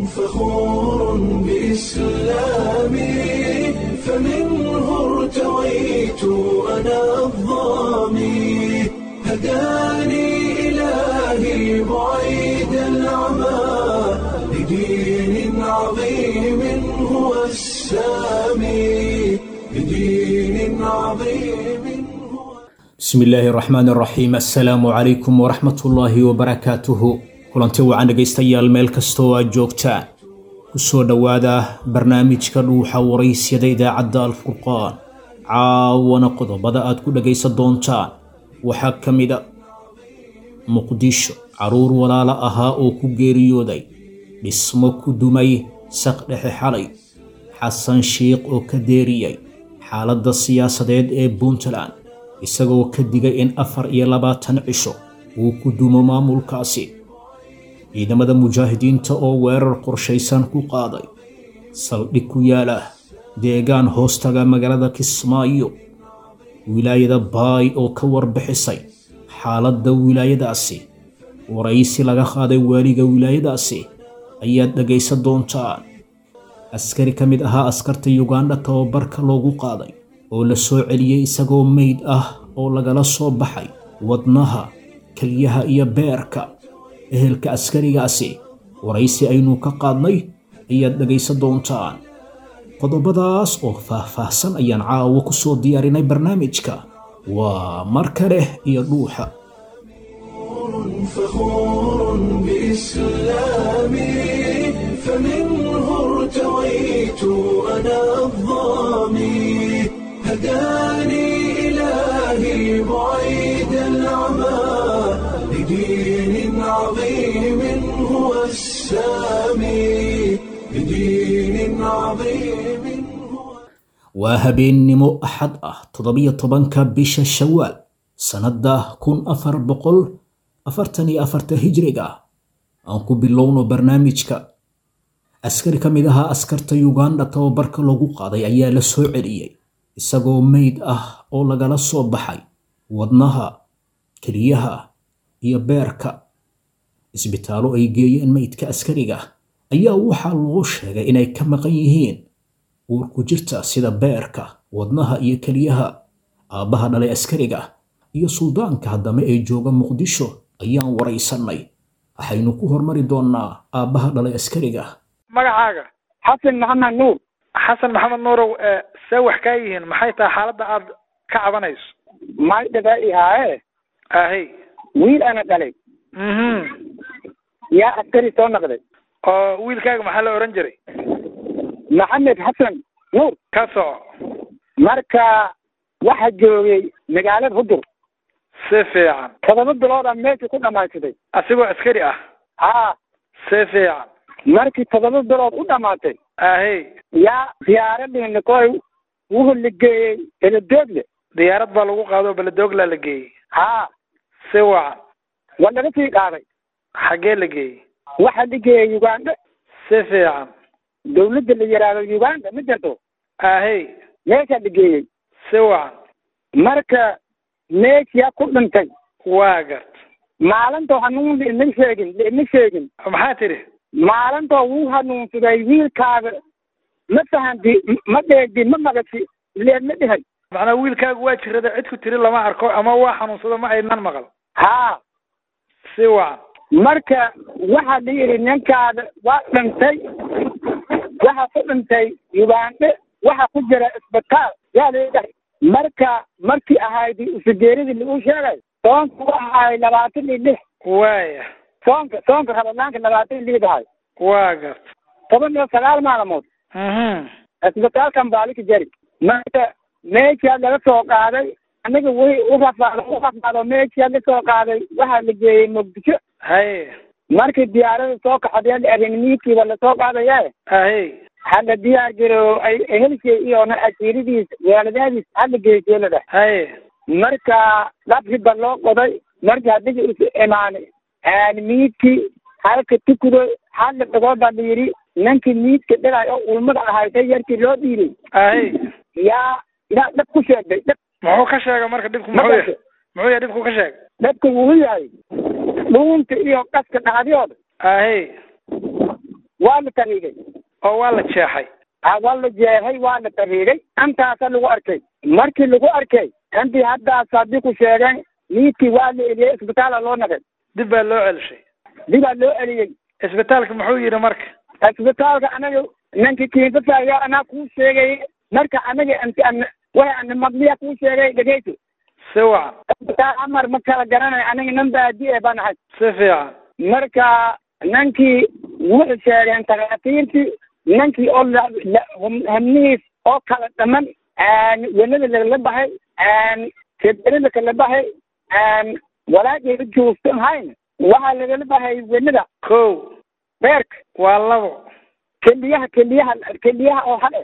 فخور بإسلامي فمنه ارتويت أنا الضامي هداني إلهي بعيد العمى لدين عظيم هو السامي لدين عظيم هو bismi illaahi raxmaan raxiim assalaamu calaykum waraxmat ullaahi wabarakaatuhu kulanti wacan dhegaystayaal meel kastoo aad joogtaan kusoo dhowaada barnaamijka dhuuxa waraysyada idaacadda alfurqaan caawana qodobada aad ku dhagaysan doontaan waxaa ka mid a muqdisho caruur walaalo ahaa oo ku geeriyooday dhismo ku dumay saqdhexe xalay xasan shiikh oo ka deeriyey xaaladda siyaasadeed ee puntland isagoo ka digay in afar iyo labaatan cisho uu ku dumo maamulkaasi ciidamada mujaahidiinta oo weerar qorshaysan ku qaaday saldhig ku yaala deegaan hoostaga magaalada kismaayo wilaayada baay oo ka warbixisay xaaladda wilaayadaasi waraysi laga qaaday waaliga wilaayadaasi ayaad dhegaysan doontaan askari ka mid ahaa askarta yugandha tababarka loogu qaaday oo la soo celiyey isagoo meyd ah oo lagala soo baxay wadnaha kelyaha iyo beerka ehelka askarigaasi waraysi aynu ka qaadnay ayaad dhegaysan doontaan qodobadaas oo faah-faahsan ayaan caawo ku soo diyaarinay barnaamijka waa mar kale iyo dhuuxa فخور بإسلامي فمنه ارتويت أنا الضامي هداني إلهي بعيد العمى لدين عظيم هو السامي لدين عظيم هو waa habeennimo axad ah toddobiyo tobanka bisha shawaal sannadda kun afar boqol afartan iyo afarta hijriga aan ku bilowno barnaamijka askari ka mid ahaa askarta yugandha tababarka lagu qaaday ayaa la soo celiyey isagoo meyd ah oo lagala soo baxay wadnaha keliyaha iyo beerka isbitaallo ay geeyeen meydka askariga ayaa waxaa loo sheegay inay ka maqan yihiin uur ku jirta sida beerka wadnaha iyo keliyaha aabbaha dhalay askariga iyo suldaanka haddame ee jooga muqdisho ayaan waraysannay waxaynu ku hormari doonnaa aabbaha dhalay askariga magacaaga xasan maxamed nuur xasan maxamed nuurow ee see wax kaa yihiin maxay tahay xaaladda aad ka cabanayso may dhaga ihaaye ahey wiil ana dhalay mhm yaa askari soo noqday oo wiilkaaga maxaa la odhan jiray maxamed xasan nuur ka soco marka waxa joogay magaalada hudur si fiican todoba biloodaa meesha ku dhamaysatay asigoo askari ah haa si fiican markii todoba bilood u dhamaatay ahey yaa diyaaradii koy wuxuu la geeyey eladoogle diyaarad baa lagu qaado beledoogla la geeyey haa si wacan waa laga sii qaaday xaggee la geeyey waxa la geeyey uganda si fiican dawladda la yidhaahdo uganda ma jirto ahey meeshaa la geeyey si wacan marka meeshaa ku dhintay waa gart maalintoo hanuun laima sheegin laima sheegin maxaa tidhi maalintoo wuu hanuunsaday wiilkaaga ma fahanti ma dheegdi ma magasi lee ma dhihay macnaa wiilkaagu waa jirada cid ku tiri lama arko ama waa xanuunsado ma aynan maqal haa si wacan marka waxaa la yidhi ninkaada waa dhintay waxa ku dhintay ugandhe waxa ku jira isbitaal yaa leedahay marka markii ahayd usugeeradii lagu sheegay soonka u ahaay labaatan iyo lix waaya soonka soonka rabadaanka labaatan iyo lix ahay waa gart toban iyo sagaal maalmood mhm isbitaalkan baalika jari marka meeshaa laga soo qaaday aniga wixii u rafaado u rafaado meeshaa la soo qaaday waxaa la geeyey muqdisho haye markii diyaarada soo kaxadeen arrinimiidkiiba lasoo qaadaya ahey hadda diyaar garow ay helshay iyona asiiradiis waaladaadiis hadda geeseelada haye marka dhabkiba loo qoday marka hadiga is imaanay miidkii halka tukudo hadla dhagoo baa la yidhi ninkii miidka dhilay oo ulmada ahaysay yarkii loo dhiibay ahey yaa yaa dhab ku sheegday dhab muxuu ka sheegay marka dhibku muxuu yahay muxuu yahay dhibku ka sheegay dhabka wuxuu yahay dhuunta iyo qaska dhacdiyooda ahey waa la tariigay oo waa la jeexay ha waa la jeexay waa la tariigay intaasa lagu arkay markii lagu arkay intii haddaas haddii ku sheegeen niidkii waa la eliyey isbitaala loo nagay dib baa loo celishay dibaa loo eliyey isbitaalka muxuu yidhi marka isbitaalka anaga ninki kiinsasa ayaa anaa kuu sheegay marka anaga inti an way ana maqliya kuu sheegay dhegeysi si wacan isbitaal amar ma kala garanay aniga nin baadi e baan ahay si fiican marka ninkii wuxuu sheegeen takhaatiirtii ninkii oo la- la- hum- hamnihiis oo kala dhaman wenada lagala baxay keberida kala baxay walaageeda joogsan hayn waxaa lagala baxay wenada kow beerka waa labo keliyaha keliyaha keliyaha oo hale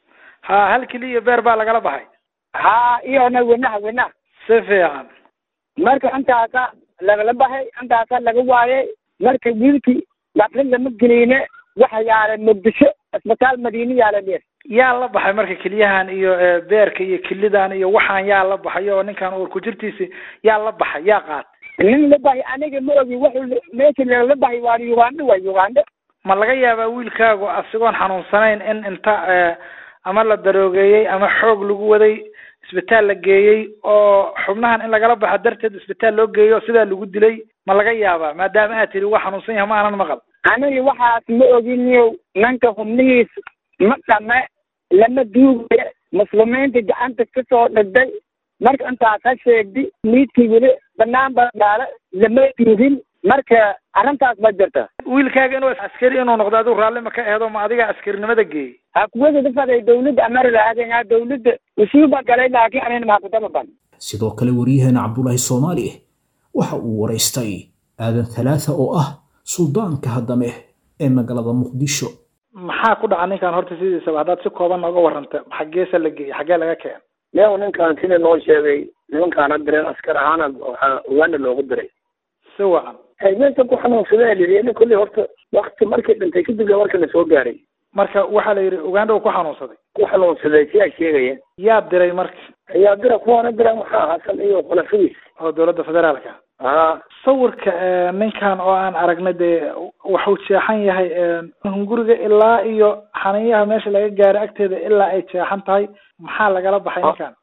ha hal keliya beer baa lagala baxay haa iyona wenaha wenaha si fiican marka intaasa lagala baxay intaasa laga waayay marka wiilkii laakiin lama geliyne waxa yaala muqdisho isbitaal madiine yaala dheer yaa la baxay marka keliyahan iyo eh, beerka iyo kelidan iyo waxaan yaa la baxay oo ninkan uur ku jirtiisi yaa la baxay yaa qaat nin la bahay aniga ma ogi wuxuu meesha lagala baxay waa ugandho waa ugandho ma laga yaabaa wiilkaagu asigoon xanuunsanayn in inta eh, ama la daroogeeyey ama xoog lagu waday isbitaal la geeyey oo xubnahan in lagala baxo darteed isbitaal loo geeyo sidaa lagu dilay ma laga yaabaa maadaama aad tiri waa xanuunsan yahay ma aanan maqal aniga waxaas ma oginiyo ninka xubnihiis ma dhame lama duugayo muslimiinta gacanta kasoo dhigday marka intaas ha sheegdi miidkii weli banaan ba dhaala lama duugin marka arrintaas ba jirta wiilkaaga inuu askari inuu noqdo adigu raalli ma ka ehedo ma adiga askarinimada geeyey ha kuwada dafaday dawladda amari lahaadeen dawladda usuuba galay laakiin anina maakutama ban sidoo kale waryaheena cabdulaahi soomaali waxa uu waraystay aadan halaatha oo ah suldaanka haddame ee magaalada muqdisho maxaa ku dhaca ninkan horta sidiisaba haddaad si kooban nooga warranta xaggeesa la geeyey xaggee laga keenay leew ninkan sida loo sheegay nimankaana direen askar ahaana waxaa uganda loogu diray si wacan meesha ku xanuunsadee lii nin kulli horta wakti markii dhintay kadib la marka la soo gaaray marka waxaa la yidhi uganda uu ku xanuunsaday ku xanuunsaday siyaa sheegaya yaa diray marka ayaa dira kuwaana dira maxaa hasan iyo khulafadiis oo dowladda federaalka aa sawirka eh, ninkan oo aan aragnay dee wuxuu jeexan yahay eh, hunguriga ilaa iyo xaniyaha meesha laga gaaro agteeda ilaa ay jeexan tahay maxaa lagala baxay Ah. ninkan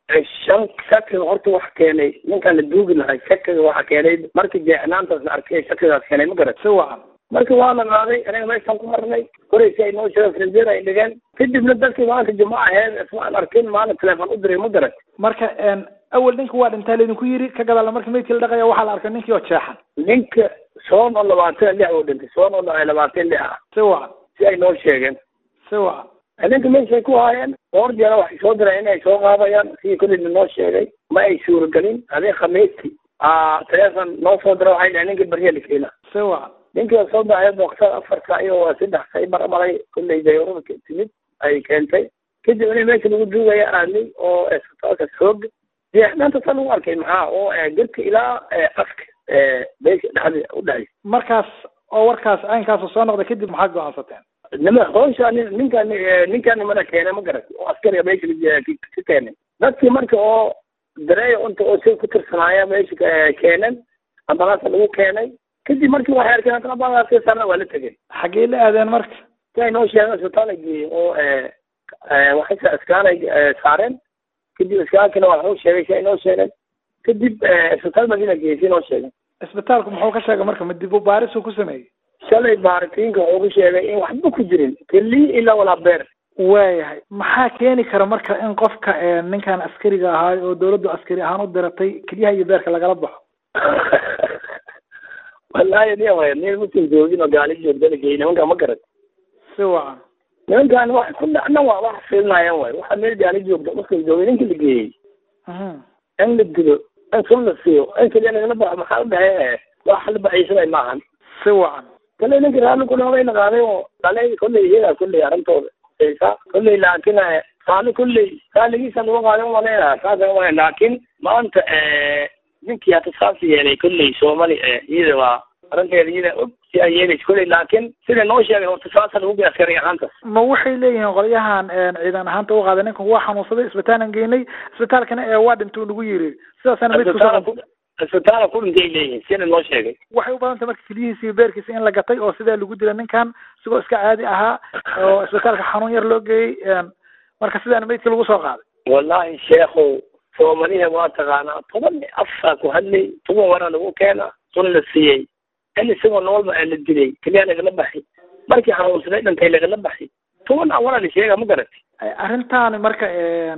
shan shakiga horta waxa keenay ninkan la duugi lahay shakiga waxa keenay markii jeexnaantaas la arkay shakigaas keenay ma garat si wacan marka waa la qaaday aniga meeshaan ku marnay koraysi ay noo sheegeen frinjeer ay dhigeen kadibna dadkii maanta jimco aheed ismaan arkin maalin teleefon u diray ma garat marka en, awel ninka waa dhintaa laydinku yiri ka gadaala marka meydkii la dhaqaya waxaa la arkay ninkii oo jeexan ninka soon oo labaatan lix uu dhintay soon oo labaatan lix ah si wacan si ay noo sheegeen si wacan ninka meeshay ku haayeen dhowr jeer waxay soo direen inay soo qaadayaan sidii kolleyna noo sheegay ma ay suuragelin adii khamiistii aa teleefon noo soo dira waxay dhaheen ninka beriya la keena si wacan ninkii oo soo baxay boqsad afarta iyo saddex say marmaray kolley dayarada ka timid ay keentay kadib in meesha lagu duugaya aadnay oo isbitaalka xoog jeexnaanta sa lagu arkay maxaa oo eh, jirka ilaa eh, afka eh, beesha dhexda u dhexaysa markaas oo warkaas caynkaasu soo noqday kadib maxaa go-aansateen nima hawsha nin- ninkan eh, ninkan nimana keenay ma garat oo askariga meesha ka- ka- ka keenay dadkii marka oo dareeyo inta oo si ku tirsanaaya meesha ka- keenan ambalaasa lagu keenay kadib markii waxay arkeen haddana ambalaasi sarna waa la tegay xaggee la aadeen marka si ay noo sheegeen isbitaal ay geeyey oo eh, eh, waxay sa- iskaan ay eh, saareen kadib iskaankina waa wuxuu sheegay si ay noo sheegeen kadib eh, isbitaal madiina geeyey si noo sheegeen isbitaalku muxuu ka sheegay marka ma dib u baarisuu ku sameeyey shalay baaritiinka wuxuu ku sheegay in waxba ku jirin keli ilaa walaa beer waayahay maxaa keeni kara marka in qofka eh, ninkan askariga ahaa oo dawladdu askari ahaan u diratay kelyaha iyo beerka lagala baxo wallaahi nin way nin muslim joogin oo gaali joogda la geeyey nimanka ma garat si wacan nimankan wax ku dhacna waa wax fiilnaayaan waay waxa meel gaali joogda muslim joogay ninka la geeyey Mhm. in la dilo in sun la siiyo in kaliya lagala baxo maxaa u dhahay wax la baxaysanay maahan si wacan kale ninka raalli ku noqday la qaaday oo kale kolley iyaga kolley arrintooda saysa kolley laakiin eh, raalli kolley raalligiisa lagu qaadan maleynaa saasa waay laakiin maanta eh, ninkii hata saas yeelay kolley soomali eh, iyada waa arrinteeda iyada og si ay yeelaysa kolley laakiin sida noo sheegay horta saasa lagu gay askari ahaantaas ma waxay leeyihiin qolyahan eh, ciidan ahaanta u qaaday ninkan waa xanuunsaday isbitaalan geynay isbitaalkana ee waa dhintuu nagu yiri sidaasana meydku soo isbitaalka ku isbitaala ku dhintay leeyihiin sina noo sheegay waxay u badan tahay marka keliyihiisa iyo beerkiisa in la gatay oo sidaa lagu dila ninkan isagoo iska caadi ahaa oo isbitaalka xanuun yar loo geeyey marka sidaana meydka lagu soo qaaday wallahi sheekhow soomaliha waa taqaanaa toban afaa ku hadlay toban waraa lagu keena sun la siiyey in isagoo noolba aa la dilay keliya lagala baxay markii xanuunsaday dhintay lagala baxay toban awalaa la sheega ma garatay arrintaani marka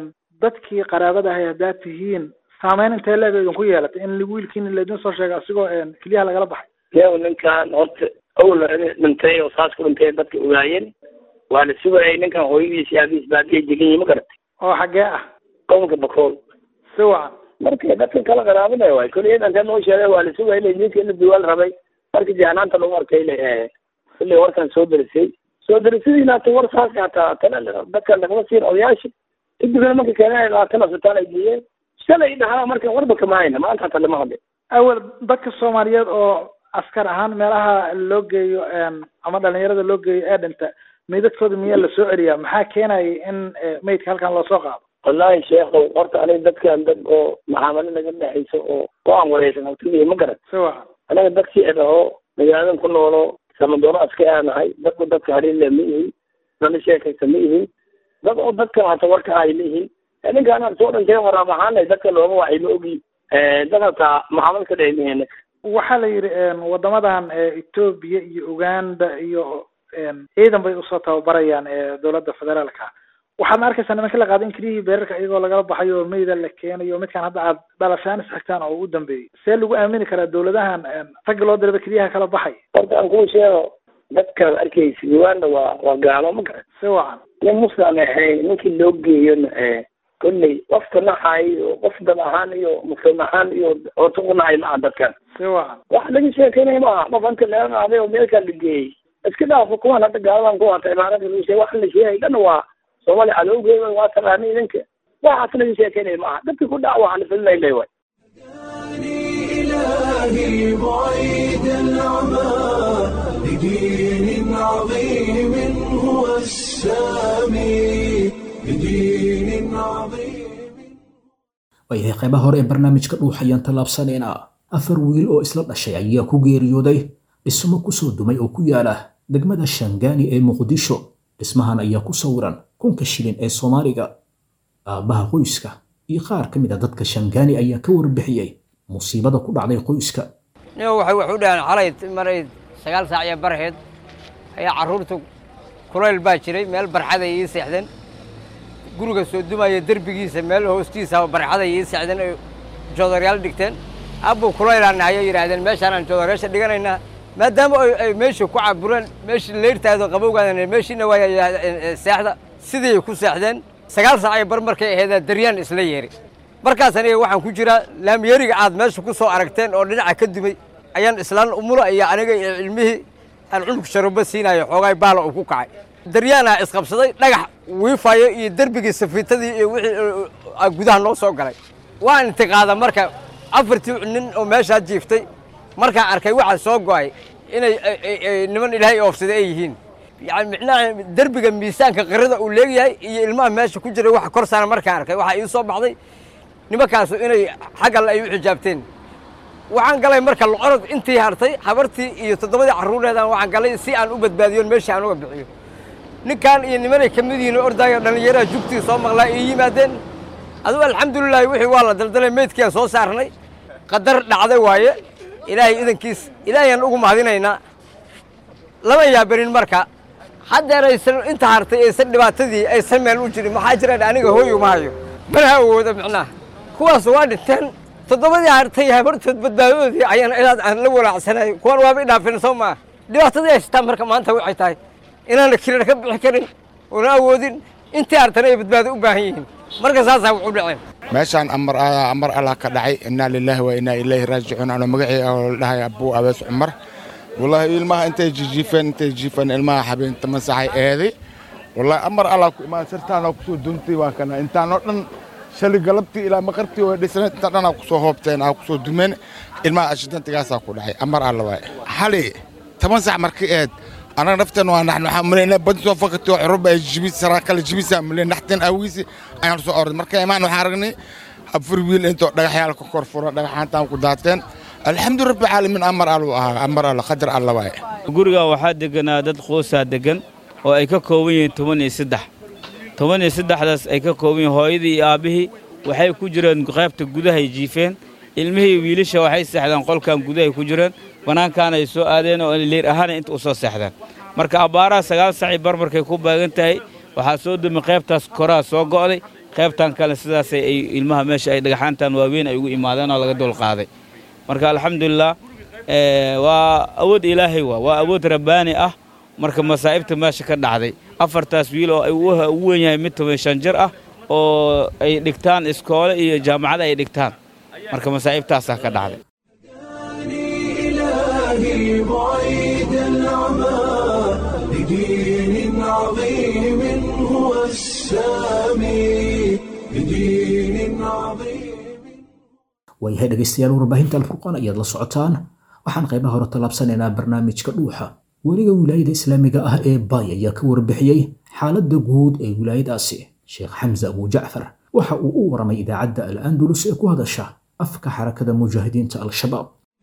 dadkii qaraabada ahay haddaad tihiin saameyn intee leeg idinku yeelatay in wiilkiina laydin soo sheegay asigoo keliyaha lagala baxay yow ninkan horta awla dhintay oo saas ku dhintay dadka ogaayeen waa la sugayay ninkan hooyadiis iyo aabihiis baadiya degan yihin ma garatay oo xaggee ah gobolka bakool si wacan marka dadka kala qaraabinaya waay koliyad intee noo sheegay waa la sugayay la midka la duwaal rabay marka jahnaanta lagu arkay le kulley warkan soo derisay soo derisadiina hata war saas hataa tana dadka lagama siin odayaasha kadibna marka keenay labaatan asbitaal ay geeyeen shalay dhahaa marka warba kama hayna maanta hata lama hadlin awel dadka soomaaliyeed oo askar ahaan meelaha loo geeyo ama dhalinyarada loo geeyo ee dhinta meydadkooda miyaa la soo celiyaa maxaa keenayay in meydka halkan loo soo qaado wallahi sheekhow horta aniga dadkan dad oo maxaamalo naga dhexayso oo go-aan wareysan hawtidii ma garan si wacan anaga dadkii idhaho magaaladan ku noolo samadooro aska aanahay dadku dadka haliile ma ihin dana sheekaysa ma ihin dad oo dadka hata warka ay leeyihiin ninkaan soo dhintay waraab ahaanay dadka looma wacay ma ogi dad hataa maxaamad ka dhehmiheen waxaa la yidhi wadamadan etoobiya iyo uganda iyo ciidan bay usoo tababarayaan dowladda federaalka waxaadna arkaysaa nimanka la qaaday in keliyihii beerarka iyagoo lagala baxayo oo meyda la keenayo midkaan hadda aad dhalashaan isxigtaan oo ugu dambeeyey see lagu aamini karaa dowladahan ragga loo diraba keliyaha kala baxay horta aan kuu sheego dadkaan arkaysa uganda waa waa gaalo ma garan si wacan nin muslim ahayn ninkii loo geeyona kolley qofka naxay iyo qof dad ahaan iyo muslim ahaan iyo cooto ku nahay maaha dadkan si wacan wax laga sheekeynaya maaha qof anta leelan aaday oo meelkaan la geeyey iska dhaafo kuwan hadda gaaladan ku hata imaarada lagu sheegay wax la sheegay dhan waa soomaali cadowgeeda waa taqaanay idinka waxaas laga sheekeynaya maaha dadka ku dhac waxaa la filinay le waay إلهي بعيد العمى بدين عظيم هو السامي بدين عظيم waayahay qaybaha hore ee barnaamijka dhuuxayaan tallaabsanayna afar wiil oo isla dhashay ayaa ku geeriyooday dhismo kusoo dumay oo ku yaala degmada shangaani ee muqdisho dhismahan ayaa ku sawiran kunka shilin ee soomaaliga aabbaha qoyska iyo qaar ka mid a dadka shangaani ayaa ka warbixiyey musiibada ku dhacday qoyska nin waxay wax u dhahaan xalay maray sagaal saac iyo barheed ayaa carruurtu kulayl baa jiray meel barxaday ii seexdeen guriga soo dumaya derbigiisa meel hoostiisa barxaday ii seexdeen ay joodaryaal dhigteen abbuu kulaylaan nahayo yidhaahdeen meeshaanaan joodaryaasha dhiganaynaa maadaama ay meeshii ku cabureen meeshii leyrtaado qabowgaadan meeshiina waaya seexda sidii ku seexdeen sagaal saac iyo bar markay aheedaa daryaan isla yeeri markaas aniga waxaan ku jiraa laamiyeriga aad meesha ku soo aragteen oo dhinaca ka dumay ayaan islaan umula iyo aniga iyo cilmihii aan cunug sharubo siinayo xoogaay baala uu ku kacay daryaanaa isqabsaday dhagax wiifayo iyo derbigii safiitadii iyo wixii gudaha noo soo galay waan intiqaada marka afartii nin oo meeshaa jiiftay markaa arkay waxaa soo go'ay inay niman ilaahay oofsaday ay yihiin yani micnaha derbiga miisaanka qirada uu leegyahay iyo ilmaha meesha ku jiray waxa kor saaran markaan arkay waxaa ii soo baxday nimankaasu inay xaggal ay u xijaabteen waxaan galay marka locorod intii hartay habartii iyo toddobadii carruureedan waxaan galay si aan u badbaadiyon meeshii aan uga bixiyo ninkan iyo nimanay ka mid yihiin ordaayo dhallinyaraha jugtii soo maqlaa ii yimaadeen adugu alxamdulilaahi wixii waa la daldalay meydkiaan soo saarnay qadar dhacday waaye ilaahay idankiis ilaahayaan ugu mahadinaynaa lama yaabarin marka haddeer aysan inta hartay aysan dhibaatadii aysan meel u jirin maxaa jiraan aniga hooy uma hayo mana awooda micnaha kuwaas waa dhinteen toddobadii hartay habartood badbaadadoodii ayaan ilaad aan la walaacsanayo kuwan waaba idhaafin soo maa dhibaatadii haystaan marka maanta waxay tahay inaana kirar ka bixi karin oona awoodin intii hartana ay badbaado u baahan yihiin marka saasaa wuxu dhaceen meeshaan amar amar allah ka dhacay innaa lilaahi wa innaa ilayhi raajicuun ano magacii oo la dhahay abuu abees cumar wallaahi ilmaha intay jijiifeen intay jiifeen ilmaha habeenta masaxay eeday wallaahi amar allah ku imaan sirtaanoo kusoo duntay waa kana intaanoo dhan shalay galabtii ilaa maqartii way dhisnayd inta dhan aa kusoo hoobteen aa kusoo dumeen ilmaha ashidantigaasaa ku dhacay amar alla waaye xali toban sac markii eed anaga nafteen waa naxnu waxaan malaynaa badi soo fakatay oo curuba ay jibis saraa kale jibisa malayn naxteen aawiisi ayaan soo orday marka imaan waxaan aragnay afar wiil intoo dhagaxyaal ka kor furo dhagaxaantaan ku daateen alxamdu rabbi caalamiin amar aluu ahaa amar alla qadar alla waaye guriga waxaa deganaa dad qoosaa degan oo ay ka kooban yihiin toban iyo saddex toban iyo saddexdaas ay ka kooban yihiin hooyadii iyo aabbihii waxay ku jireen qaybta gudahay jiifeen ilmihii wiilasha waxay seexdeen qolkan gudahay ku jireen bannaankaana ay soo aadeen oo leer ahaana inta u soo seexdeen marka abbaaraha sagaal sacii barmarkay ku baagan tahay waxaa soo dumi qaybtaas koraa soo go'day qaybtan kale sidaasay ay ilmaha meesha ay dhagaxaantan waaweyn ay ugu imaadeen oo laga dul qaaday marka alxamdulilah waa awood ilaahay waa waa awood rabbaani ah marka masaa'ibta meesha ka dhacday afartaas wiil oo ugu weyn yahay mid toban shan jir ah oo ay dhigtaan iskoole iyo jaamacad ay dhigtaan marka masaa'ibtaasaa ka dhacday إلهي بعيد العمى لدين عظيم هو السامي لدين عظيم waayahay dhegaystayaal warbaahinta alfurqaan ayaad la socotaan waxaan qaybaha hore tallaabsanaynaa barnaamijka dhuuxa weliga wilaayada islaamiga ah ee baay ayaa ka warbixiyey xaaladda guud ee wilaayadaasi sheekh xamse abu jacfar waxa uu u waramay idaacadda al andalus ee ku hadasha afka xarakada mujaahidiinta al-shabaab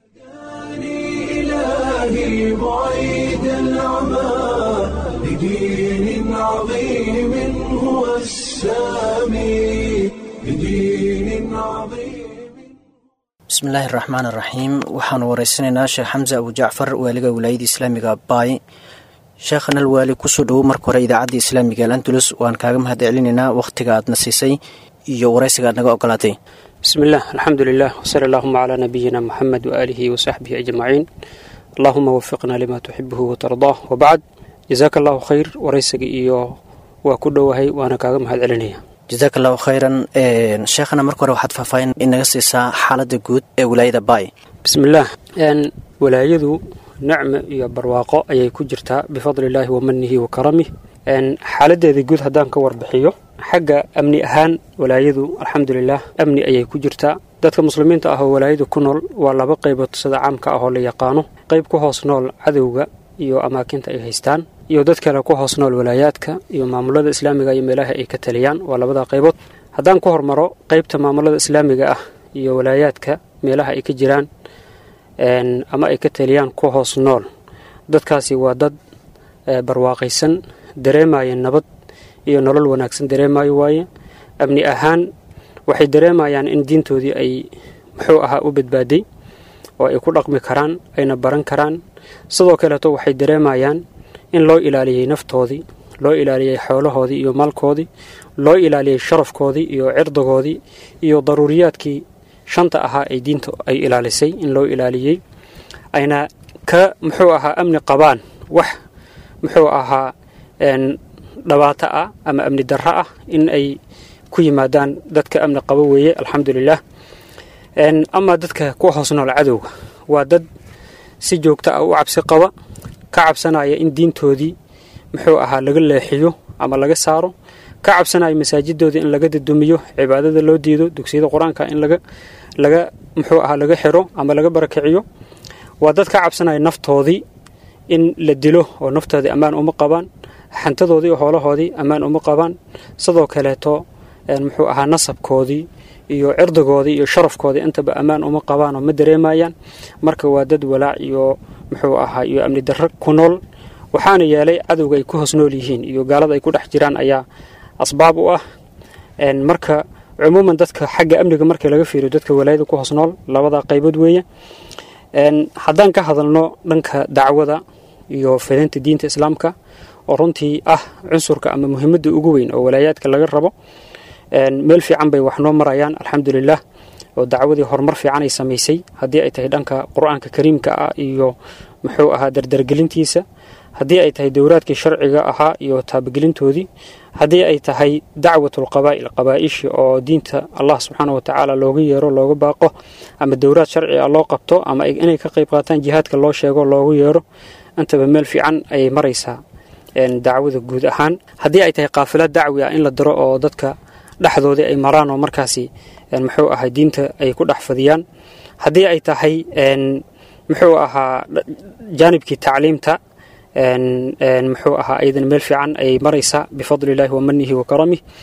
إلهي بعيد العمى لدين عظيم هو السامي لدين عظيم bismi illaahi raxmaan raxiim waxaanu wareysanaynaa sheekh xamse abu jacfar waaliga wilaayada islaamiga baay sheekhan alwaali kusoo dhowow marka hore idaacadda islaamiga alandulus waan kaaga mahad celinaynaa wakhtiga aadna siisay iyo waraysiga aad naga ogolaatay بسم الله الحمد لله وصلى اللهم على نبينا محمد وآله وصحبه أجمعين اللهم وفقنا لما تحبه وترضاه وبعد جزاك الله خير وريسك إيو وكل وهي وأنا كاغم هاد علنية jasaak allahu khayran sheekhana marka hore waxaad faahfaahin inaga siisaa xaaladda guud ee wilaayada baay بسم الله أن ولايدو نعمة يا برواقة أي كجرتا بفضل الله ومنه وكرمه أن حالده جود هدان كور بحيو xagga amni ahaan walaayadu alxamdulilah amni ayay ku jirtaa dadka muslimiinta ah oo walaayadu ku nool waa laba qaybood sida caamka ah oo la yaqaano qayb ku hoos nool cadowga iyo amaakinta ay haystaan iyo dad kale ku hoos nool walaayaadka iyo maamulada islaamiga iyo meelaha ay ka taliyaan waa labada qaybood haddaan ku hormaro qaybta maamulada islaamiga ah iyo walaayaadka meelaha ay ka jiraan ama ay ka taliyaan ku hoos nool dadkaasi waa dad barwaaqaysan dareemaya nabad iyo nolol wanaagsan dareemayo waaye amni ahaan waxay dareemayaan in diintoodii ay muxuu ahaa u badbaaday oo ay ku dhaqmi karaan ayna baran karaan sidoo kaleeto waxay dareemayaan in loo ilaaliyey naftoodii loo ilaaliyey xoolahoodii iyo maalkoodii loo ilaaliyey sharafkoodii iyo cirdigoodii iyo daruuriyaadkii shanta ahaa ay diinta ay ilaalisay in loo ilaaliyey ayna ka muxuu ahaa amni qabaan wax muxuu ahaa dhibaato ah ama amni darro ah in ay ku yimaadaan dadka amni qabo weeye alxamdulilah ama dadka ku hoos nool cadowga waa dad si joogto ah u cabsi qaba ka cabsanaya in diintoodii muxuu ahaa laga leexiyo ama laga saaro ka cabsanaya masaajidoodii in laga dadumiyo cibaadada loo diido dugsiyada qur-aanka in laga laga muxuu ahaa laga xiro ama laga barakiciyo waa dad ka cabsanaya naftoodii in la dilo oo naftoodii ammaan uma qabaan xantadoodii iyo hoolahoodii ammaan uma qabaan sidoo kaleeto muxuu ahaa nasabkoodii iyo cirdigoodii iyo sharafkoodii intaba ammaan uma qabaan oo ma dareemayaan marka waa dad walaac iyo muxuu ahaa iyo amni darro ku nool waxaana yeelay cadowga ay ku hoos nool yihiin iyo gaalada ay ku dhex jiraan ayaa asbaab u ah marka cumuuman dadka xagga amniga markii laga fiiriyo dadka walaayada ku hoos nool labada qaybood weeye haddaan ka hadalno dhanka dacwada iyo fidinta diinta islaamka oo runtii ah cunsurka ama muhiimadda ugu weyn oo walaayaadka laga rabo meel fiican bay wax noo marayaan alxamdulilah oo dacwadii horumar fiican ay samaysay haddii ay tahay dhanka qur-aanka kariimka ah iyo muxuu ahaa dardargelintiisa haddii ay tahay dowraadkii sharciga ahaa iyo taabagelintoodii haddii ay tahay dacwatul qabaa'il qabaa'ishi oo diinta allah subxaana wa tacaala looga yeero looga baaqo ama dowraad sharci ah loo qabto ama inay ka qayb qaataan jihaadka loo sheego loogu yeero intaba meel fiican ayay maraysaa dacwada guud ahaan haddii ay tahay qaafilad dacwi ah in la diro oo dadka dhexdoodii ay maraan oo markaasi muxuu ahaa diinta ay ku dhex fadiyaan haddii ay tahay muxuu ahaa jaanibkii tacliimta muxuu ahaa ayadan meel fiican ayay maraysaa bifadli illaahi wa manihi wa karamih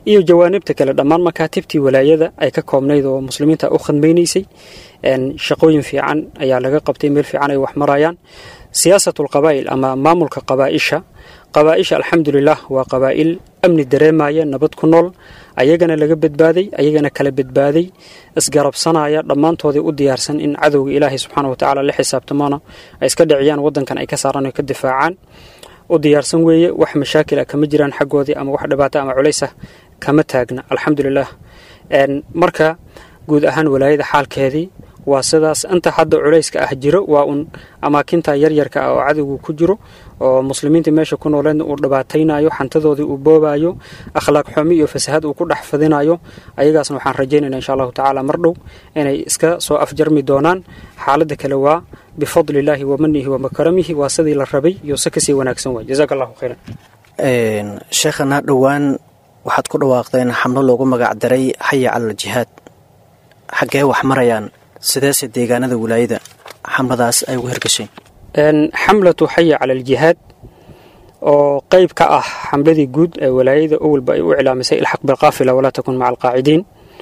iyo jawaanibta kale dhammaan makaatibtii walaayada ay ka koobnayd oo muslimiinta u khadmaynaysay shaqooyin fiican ayaa laga qabtay meel fiican ay wax marayaan siyaasatlqabaa'il ama maamulka qabaa'isha qabaa'isha alxamdulilah waa qabaa'il amni dareemaya nabad ku nool ayagana laga badbaaday ayagana kala badbaaday isgarabsanaya dhammaantoodii u diyaarsan in cadowga ilaahay subxaana wa tacaala la xisaabtamona ay iska dhiciyaan wadankan ay ka saaraan ka difaacaan u diyaarsan weeye wax mashaakil ah kama jiraan xaggoodii ama wax dhibaato ama culaysah kama taagna alxamdulilah marka guud ahaan walaayada xaalkeedii waa sidaas inta hadda culayska ah jiro waa un amaakinta yaryarka ah oo cadowgu ku jiro oo muslimiinta meesha ku nooleedna uu dhibaataynayo xantadoodii uu boobayo akhlaaq xumi iyo fasahad uu ku dhex fadinayo ayagaasna waxaan rajaynayna insha allahu tacaala mar dhow inay iska soo afjarmi doonaan xaaladda kale waa bifadli illaahi wa manihi wa makaramihi waa sidii la rabay iyo si kasii wanaagsan waay jazaaka allahu khayran sheekhana dhowaan waxaad ku dhawaaqdeen xamlo loogu magac daray xaya cala aljihaad xaggee wax marayaan sideese deegaanada wilaayada xamladaas ay ugu hirgashay xamlatu xaya cala aljihaad oo qeyb ka ah xamladii guud ee walaayada owalba ay u iclaamisay ilxaq bilqaafila walaa takun maca alqaacidiin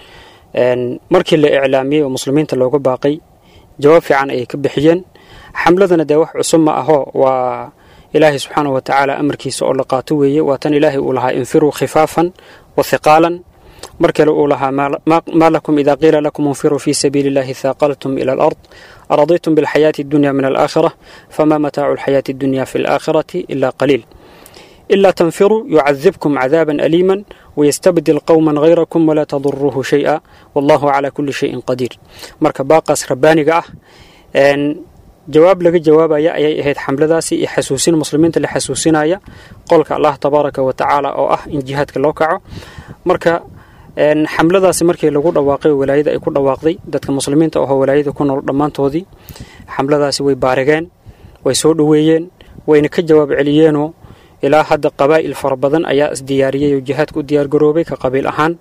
markii la iclaamiyey oo muslimiinta looga baaqay jawaab fiican ayay ka bixiyeen xamladana dee wax cusub ma aho waa ilaahay subxaanahu watacaala amarkiisa oo la qaato weeye waa tan ilaahay uu lahaa infiruu khifaafan wa hiqaalan mar kale uu lahaa maa lakum ida qiila lakum infiruu fii sabiili illahi haaqaltum ila alard araditum bilxayaati addunya min alaakhira fama mataacu alxayaati addunya fi alaakhirati ila qaliil ilaa tanfiruu yucadibkum cadaaban aliiman wayastabdil qowman hayrakum walaa taduruuhu shay-a wallahu calaa kulli shayin qadiir marka baaqaas rabbaaniga ah jawaab laga jawaabaya ayay ahayd xamladaasi iyo xasuusin muslimiinta la xasuusinaya qolka allah tabaaraka wa tacaala oo ah in jihaadka loo kaco marka xamladaasi markii lagu dhawaaqay walaayada ay ku dhawaaqday dadka muslimiinta ahoo walaayada ku nool dhammaantoodii xamladaasi way baarigeen way soo dhoweeyeen wayna ka jawaab celiyeenoo ilaa hadda qabaa'il fara badan ayaa isdiyaariyey oo jihaadka u diyaargaroobay ka qabiil ahaan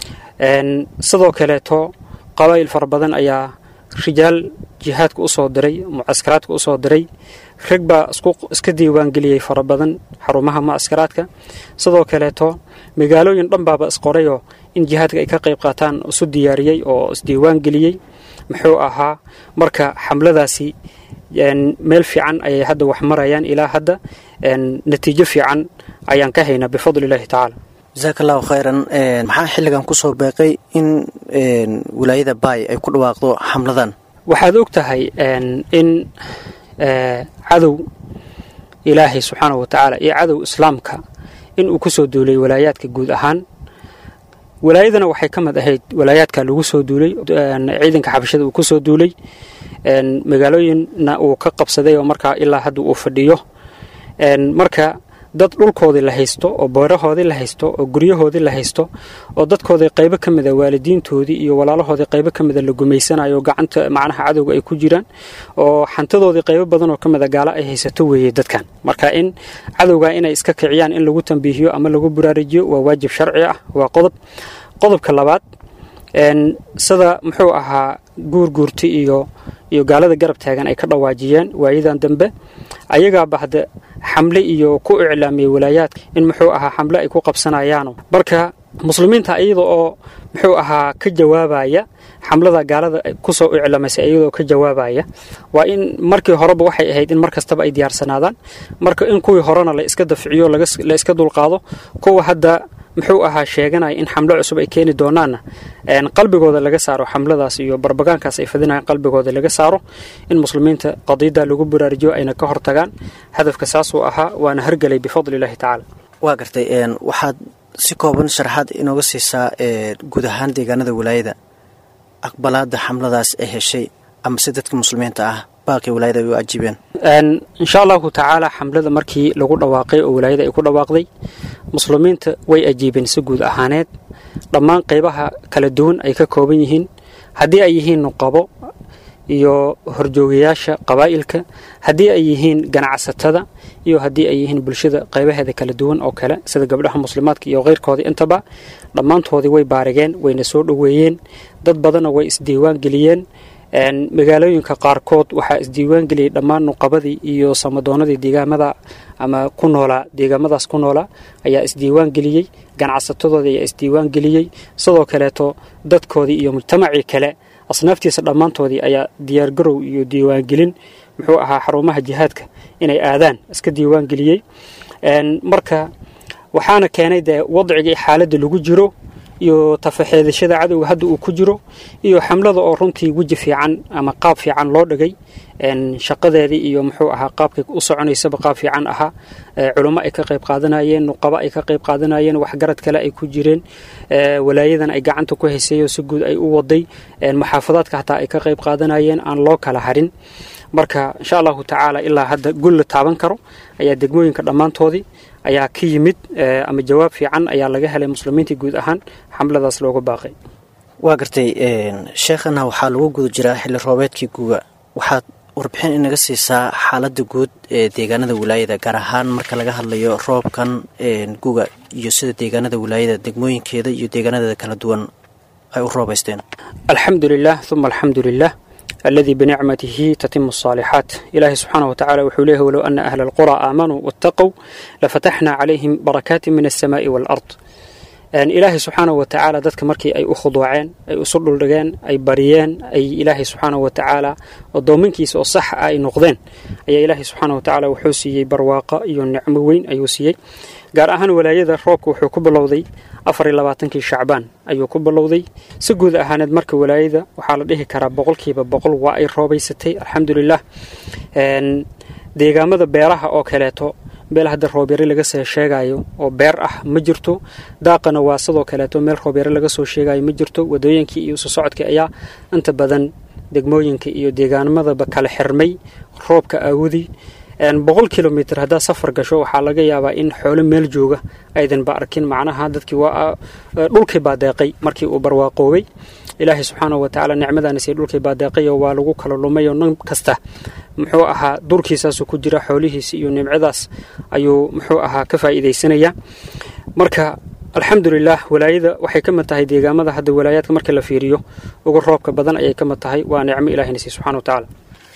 sidoo kaleeto qabaa'il fara badan ayaa rijaal jihaadka usoo diray mucaskaraadka usoo diray rag baa iska diiwaangeliyey fara badan xarumaha mucaskaraadka sidoo kaleeto magaalooyin dhan baaba isqorayoo in jihaadka ay ka qayb qaataan isu diyaariyey oo isdiiwaangeliyey muxuu ahaa marka xamladaasi meel fiican ayay hadda wax marayaan ilaa hadda natiijo fiican ayaan ka haynaa bifadli illaahi tacaala jasaaka allahu khayran maxaa xilligan kusoo beeqay in wilaayada baay ay ku dhawaaqdo xamladan waxaad og tahay in cadow ilaahay subxaanahu wa tacaala iyo cadow islaamka in uu kusoo duulay walaayaadka guud ahaan walaayadana waxay ka mid ahayd walaayaadka lagu soo duulay ciidanka xabashada uu kusoo duulay magaalooyinna uu ka qabsaday oo markaa ilaa hadda uu fadhiyo marka dad dhulkoodii la haysto oo beerahoodii la haysto oo guryahoodii la haysto oo dadkoodii qaybo ka mida waalidiintoodii iyo walaalahoodii qaybo ka mida la gumaysanayo gacanta macnaha cadowga ay ku jiraan oo xantadoodii qaybo badan oo ka mida gaalo ay haysato weeye dadkan marka in cadowga inay iska kiciyaan in lagu tambiihiyo ama lagu buraarijiyo waa waajib sharci ah waa qodob qodobka labaad sida muxuu ahaa guurguurti iyo iyo gaalada garab taagan ay ka dhawaajiyeen waayadan dambe ayagaaba hadde xamle iyo ku iclaamiyey walaayaadka in muxuu ahaa xamle ay ku qabsanayaano marka muslimiinta iyada oo muxuu ahaa ka jawaabaya xamlada gaalada kusoo iclamaysay iyadoo ka jawaabaya waa in markii horeba waxay ahayd in mar kastaba ay diyaarsanaadaan marka in kuwii horena la iska dafciyo la iska dulqaado kuwa hadda muxuu ahaa sheeganaya in xamlo cusub ay keeni doonaanna qalbigooda laga saaro xamladaas iyo barbagaankaas ay fadinayaan qalbigooda laga saaro in muslimiinta qadiida lagu buraarijiyo ayna ka hortagaan hadafka saasuu ahaa waana hargelay bifadli illaahi tacaala waa gartay waxaad si kooban sharaxaad inooga siisaa guud ahaan deegaanada walaayada aqbalaada xamladaas ay heshay ama si dadka muslimiinta ah baaqii walaayada ay u ajiibeen insha allahu tacaala xamlada markii lagu dhawaaqay oo walaayada ay ku dhawaaqday muslimiinta way ajiibeen si guud ahaaneed dhammaan qaybaha kala duwan ay ka kooban yihiin haddii ay yihiin nuqabo iyo horjoogayaasha qabaa'ilka haddii ay yihiin ganacsatada iyo haddii ay yihiin bulshada qaybaheeda kala duwan oo kale sida gabdhaha muslimaadka iyo keyrkoodii intaba dhammaantoodii way baarigeen wayna soo dhoweeyeen dad badanna way isdiiwaan geliyeen magaalooyinka qaarkood waxaa isdiiwaan geliyey dhammaan nuqabadii iyo samadoonadii deegaamada ama ku noolaa deegaamadaas ku noolaa ayaa isdiiwaan geliyey ganacsatadoodii ayaa isdiiwaan geliyey sidoo kaleeto dadkoodii iyo mujtamacii kale asnaaftiisa dhammaantoodii ayaa diyaargarow iyo diiwaangelin muxuu ahaa xarumaha jihaadka inay aadaan iska diiwaan geliyey marka waxaana keenay dee wadcigii xaaladda lagu jiro iyo tafaxeedashada cadowga hadda uu ku jiro iyo xamlada oo runtii weji fiican ama qaab fiican loo dhigay shaqadeedii iyo muxuu ahaa qaabkay u soconaysaba qaab fiican ahaa culummo ay ka qayb qaadanayeen nuqabo ay ka qayb qaadanayeen waxgarad kale ay ku jireen walaayadan ay gacanta ku haysayo si guud ay u waday maxaafadaadka hataa ay ka qayb qaadanayeen aan loo kala harin marka insha allahu tacaala ilaa hadda gul la taaban karo ayaa degmooyinka dhammaantoodii ayaa ka yimid ama jawaab fiican ayaa laga helay muslimiintii guud ahaan xamladaas looga baaqay waa gartay sheekhana waxaa lagu guda jiraa xilli roobeedkii guga waxaad warbixin inaga siisaa xaaladda guud ee deegaanada wilaayada gaar ahaan marka laga hadlayo roobkan guga iyo sida deegaanada wilaayada degmooyinkeeda iyo deegaanadeeda kala duwan ay u roobaysteen alxamdu lilah uma alxamdu lilah الذي بنعمته تتم الصالحات إلهي سبحانه وتعالى وحوله ولو أن أهل القرى آمنوا واتقوا لفتحنا عليهم بركات من السماء والأرض ilaahay subxaana wa tacaala dadka markii ay u khuduuceen ay isu dhuldhigeen ay bariyeen ay ilaahay subxaana wa tacaala odoominkiisa oo sax ah ay noqdeen ayaa ilaahay subxaana wa tacaala wuxuu siiyey barwaaqo iyo nicmo weyn ayuu siiyey gaar ahaan walaayada roobka wuxuu ku bilowday afar iyo labaatankii shacbaan ayuu ku bilowday si guud ahaaneed marka walaayada waxaa la dhihi karaa boqolkiiba boqol waa ay roobaysatay alxamdulilah deegaamada beeraha oo kaleeto meel hadda roobyare laga soo sheegayo oo beer ah ma jirto daaqana waa sidoo kaleeto meel roobyare laga soo sheegayo ma jirto wadooyinkii iyo isu socodkii ayaa inta badan degmooyinka iyo deegaanamadaba kala xirmay roobka aawudi boqol kilomitr haddaad safar gasho waxaa laga yaabaa in xoolo meel jooga aydanba arkin macnaha dadkii waa dhulkii baa deeqay markii uu barwaaqoobay ilaahay subxaana wa tacaala nicmadaanasiy dhulkii baa deeqayo waa lagu kala lumay oo nin kasta muxuu ahaa durkiisaasuu ku jira xoolihiisa iyo nimcadaas ayuu muxuu ahaa ka faa'iidaysanaya marka alxamdulilah walaayada waxay ka mid tahay deegaamada hadda walaayaadka marka la fiiriyo ugu roobka badan ayay ka mid tahay waa nicmo ilahinasiy subxana wa tacaala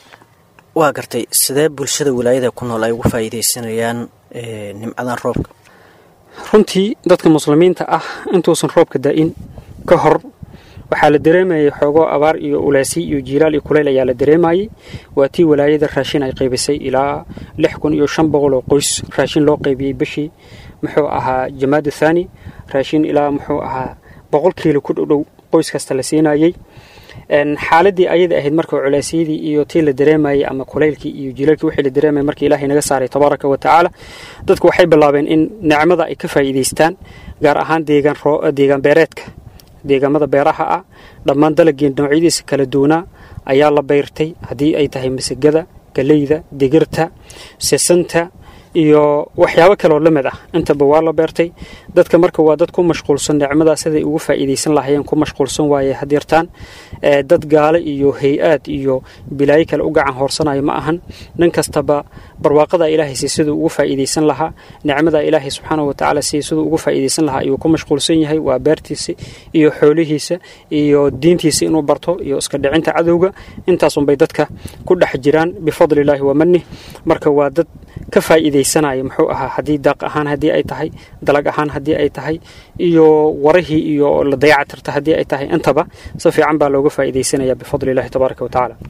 waa gartay sidee bulshada wilaayada ku nool ay uga faa'iidaysanayaan nimcadan roobka runtii dadka muslimiinta ah intuusan roobka daa'in ka hor waxaa la dareemayay xoogoo abaar iyo ulaasi iyo jiilaal iyo kuleyl ayaa la dareemayay waa tii walaayada raashin ay qaybisay ilaa lix kun iyo shan boqol oo qoys raashin loo qaybiyey bishii muxuu ahaa jamaada thani raashin ilaa muxuu ahaa boqol kiilo ku dhowdhow qoys kasta la siinayey xaaladii ayada ahayd marka culaasyadii iyo tii la dareemayay ama kulaylkii iyo jiilaalkii wixii la dareemayay markii ilaahay naga saaray tabaaraka wa tacaala dadku waxay bilaabeen in nicmada ay ka faa'iidaystaan gaar ahaan deegaan deegaan beereedka deegaamada beeraha ah dhammaan dalagii noocyadiisa kala duwanaa ayaa la beyrtay haddii ay tahay masagada galeyda digirta sesanta iyo waxyaabo kaleoo la mid ah intaba waa la beertay dadka marka waa dad ku mashquulsan nicmadaa siday ugu faa'iidaysan lahayeen ku mashquulsan waaye hadeertaan dad gaale iyo hay-aad iyo bilaayo kale u gacan hoorsanayo ma ahan nin kastaba barwaaqada ilaahaysi siduu ugu faa'iidaysan lahaa nicmada ilaahay subxaana wa tacaala si siduu ugu faa'iidaysan lahaa ayuu ku mashquulsan yahay waa beertiisa iyo xoolihiisa iyo diintiisa inuu barto iyo iska dhicinta cadowga intaasunbay dadka ku dhex jiraan bifadlillaahi wa manih marka waa dad ka faa'iidaysanaya muxuu ahaa haddii daaq ahaan haddii ay tahay dalag ahaan haddii ay tahay iyo warihii iyo la dayacatirta haddii ay tahay intaba si fiican baa looga faa'iidaysanaya bifadli illahi tabaaraka wa tacaala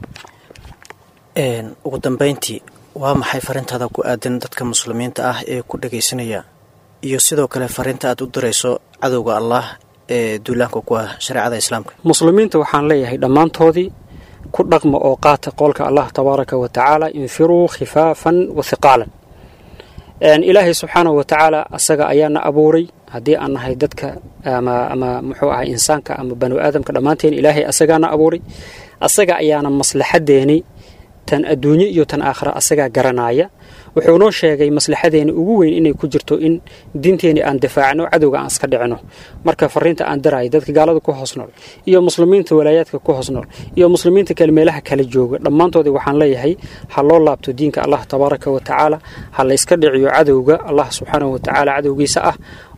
ugu dambayntii waa maxay farintaada ku aadan dadka muslimiinta ah ee ku dhagaysanaya iyo sidoo kale fariinta aad u dirayso cadowga allah ee duulaanka ku ah shareecada islaamka muslimiinta waxaan leeyahay dhammaantoodii ku dhaqma oo qaata qoolka allah tabaaraka wa tacaala infiruu khifaafan wa hiqaalan ilaahay subxaanahu wa tacaala asaga ayaana abuuray haddii aan nahay dadka ama ama muxuu ahay insaanka ama banu aadamka dhammaanteen ilaahay asagaana abuuray asaga ayaana maslaxadeeni tan adduunye iyo tan aakhira asagaa garanaya wuxuu noo sheegay maslaxadeena ugu weyn inay ku jirto in diinteeni aan difaacno cadowga aan iska dhicino marka fariinta aan darayo dadka gaalada ku hoos nool iyo muslimiinta walaayaadka ku hoos nool iyo muslimiinta kale meelaha kala jooga dhammaantoodii waxaan leeyahay ha loo laabto diinka allah tabaaraka wa tacaala ha la iska dhiciyo cadowga allah subxaanahu wa tacaala cadowgiisa ah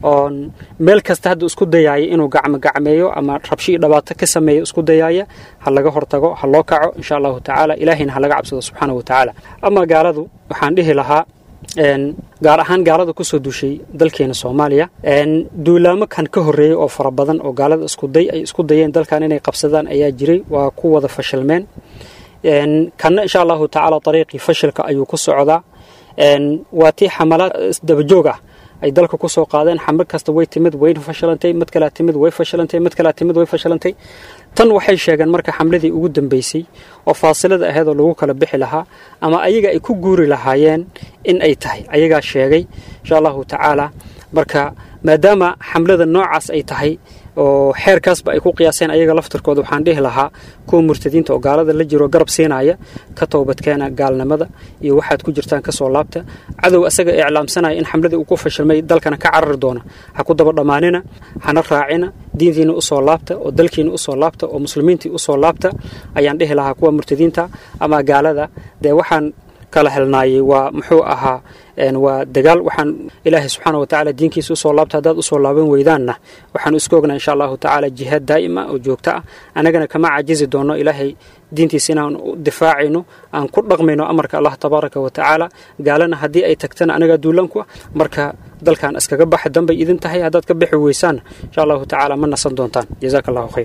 oon meel kasta hadda isku dayaaya inuu gacmo gacmeeyo ama rabshi iyo dhibaato ka sameeyo isku dayaaya ha laga hortago ha loo kaco insha allahu tacaala ilaahayna ha laga cabsado subxaana wa tacaala ama gaaladu waxaan dhihi lahaa gaar ahaan gaalada kusoo duushay dalkeena soomaaliya duulaamo kan ka horreeyey oo fara badan oo gaalada iskuday ay isku dayeen dalkan inay qabsadaan ayaa jiray waa ku wada fashilmeen kanna insha allahu tacaala ariiqii fashilka ayuu ku socdaa waa tii xamalaad isdabajoog ah ay dalka kusoo qaadeen xamar kasta way timid way fashilantay mid kalea timid way fashilantay mid kalea timid way fashilantay tan waxay sheegeen marka xamladii ugu dambeysay oo faasilada ahayd oo lagu kala bixi lahaa ama ayaga ay ku guuri lahaayeen in ay tahay ayagaa sheegay insha allahu tacaala marka maadaama xamlada noocaas ay tahay oo xeerkaasba ay ku qiyaaseen ayaga laftirkooda waxaan dhihi lahaa kuwa murtadiinta oo gaalada la jiro garab siinaya ka toobadkeena gaalnimada iyo waxaad ku jirtaan kasoo laabta cadow asaga iclaamsanaya in xamladii uu ku fashilmay dalkana ka carari doona ha ku daba dhammaanina hana raacina diintiina usoo laabta oo dalkiina usoo laabta oo muslimiintii usoo laabta ayaan dhihi lahaa kuwa murtadiinta ama gaalada dee waxaan kala helnaayey waa muxuu ahaa waa dagaal waxaan ilaahay subxaana wa tacaala diinkiisa usoo laabta haddaad usoo laaban weydaanna waxaanu isku ognaa insha allahu tacaala jihaad daa'ima oo joogto ah annagana kama cajizi doono ilaahay diintiisa inaan u difaacayno aan ku dhaqmayno amarka allah tabaaraka wa tacaala gaalana haddii ay tagtana anagaa duulanku ah marka dalkan iskaga baxa danbay idin tahay haddaad ka bixi weysaanna insha allahu tacaala ma nasan doontaan jazaaka allahu khayr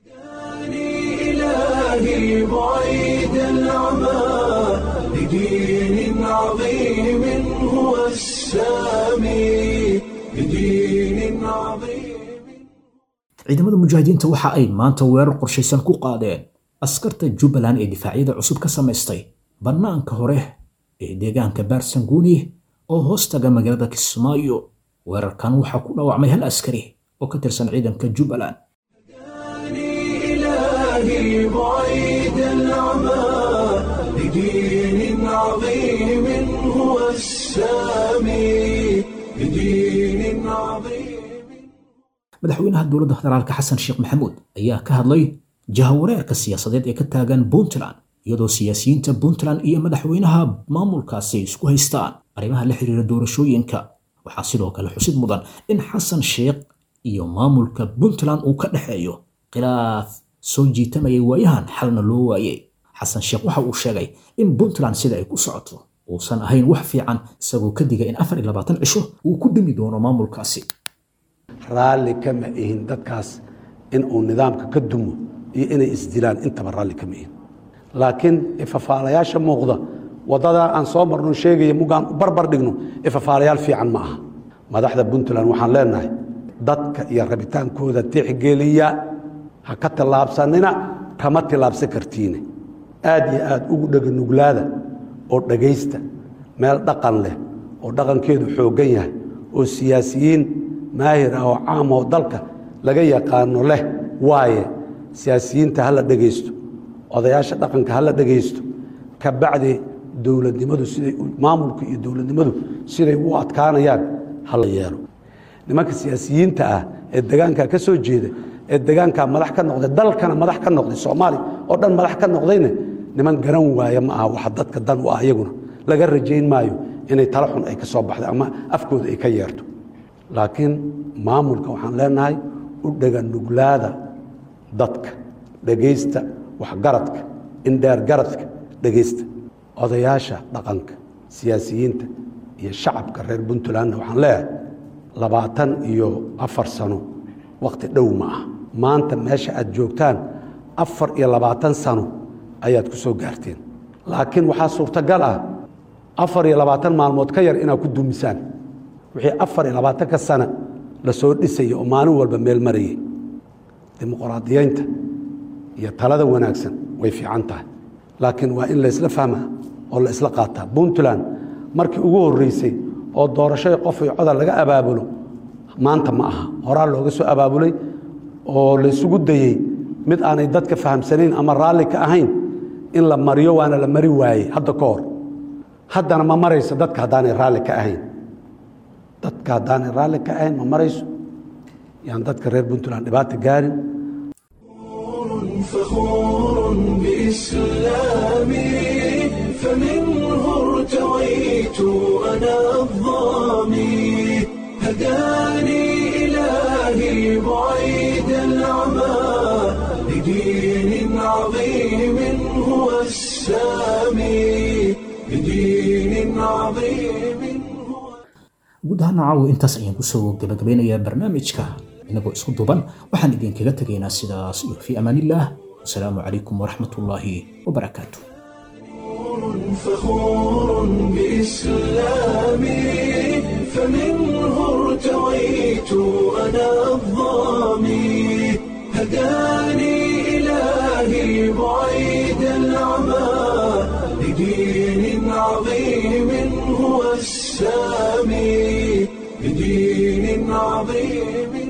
إلهي بعيد العمى لدين عظيم هو السامي لدين عظيم ciidamada mujaahidiinta waxa ay maanta weerar qorshaysan ku qaadeen askarta jubbaland ee difaacyada cusub ka samaystay bannaanka hore ee deegaanka baarsanguuni oo hoostaga magaalada kismaayo weerarkan waxaa ku dhaawacmay hal askari oo ka tirsan ciidanka jubbaland إلهي بعيد العمى لدين عظيم هو السامي لدين عظيم madaxweynaha dowladda federaalka xasan sheekh maxamuud ayaa ka hadlay jahawareerka siyaasadeed ee ka taagan puntland iyadoo siyaasiyiinta puntland iyo madaxweynaha maamulkaasi ay isku haystaan arrimaha la xiriira doorashooyinka waxaa sidoo kale xusid mudan in xasan sheekh iyo maamulka puntland uu ka dhexeeyo khilaaf soo jiitamayay waayahan xalna loo waayey xasan sheekh waxa uu sheegay in puntland sida ay ku socoto uusan ahayn wax fiican isagoo ka digay in afar iyo labaatan cisho uu ku dhimi doono maamulkaasi raalli kama ihin dadkaas in uu nidaamka ka dumo iyo inay isdilaan intaba raalli kama ihin laakiin ifafaalayaasha muuqda waddadaa aan soo marno sheegaya mugaan u barbar dhigno ifafaalayaal fiican ma aha madaxda puntland waxaan leenahay dadka iyo rabitaankooda tixgeliya ha ka tillaabsanina kama tillaabsan kartiine aad iyo aad ugu dheganuglaada oo dhegaysta meel dhaqan leh oo dhaqankeedu xooggan yahay oo siyaasiyiin maahir ah oo caam oo dalka laga yaqaano leh waaye siyaasiyiinta ha la dhegaysto odayaasha dhaqanka ha la dhegaysto ka bacdi dowladnimadu siday maamulka iyo dowladnimadu siday u adkaanayaan ha la yeelo nimanka siyaasiyiinta ah ee degaanka ka soo jeeda ee degaankaa madax ka noqday dalkana madax ka noqday soomaaliya oo dhan madax ka noqdayna niman garan waaya ma aha waxa dadka dan u ah iyaguna laga rajayn maayo inay tala xun ay ka soo baxday ama afkooda ay ka yeerto laakiin maamulka waxaan leenahay u dheganuglaada dadka dhegaysta waxgaradka indheergaradka dhegaysta odayaasha dhaqanka siyaasiyiinta iyo shacabka reer puntlandna waxaan leeyahay labaatan iyo afar sano wakhti dhow ma ah maanta meesha aad joogtaan afar iyo labaatan sano ayaad ku soo gaarteen laakiin waxaa suurtagal ah afar iyo labaatan maalmood ka yar inaad ku dumisaan wixii afar iyo labaatanka sana la soo dhisaya oo maalin walba meel marayay dimuqraadiyeynta iyo talada wanaagsan way fiican tahay laakiin waa in laysla fahmaa oo la isla qaataa puntland markii ugu horreysay oo doorashada qof iyo codal laga abaabulo maanta ma aha horaa looga soo abaabulay oo laysugu dayey mid aanay dadka fahamsanayn ama raalli ka ahayn in la mariyo waana la mari waayey hadda ka hor haddana ma marayso dadka haddaanay raalli ka ahayn dadka haddaanay raalli ka ahayn ma marayso yaan dadka reer puntland dhibaata gaarin فخور بإسلامي فمنه ارتويت أنا الظامي هداني guud ahaan caawa intaas ayaan kusoo gabagabeynayaa barnaamijka inagoo isku duban waxaan idinkaga tegaynaa sidaas iyo fii amaanillaah wasalaamu calaykum waraxmatullaahi wabarakaatu فخور بإسلامي فمنه ارتويت أنا الظامي هداني إلهي بعيد العمى لدين عظيم هو السامي لدين عظيم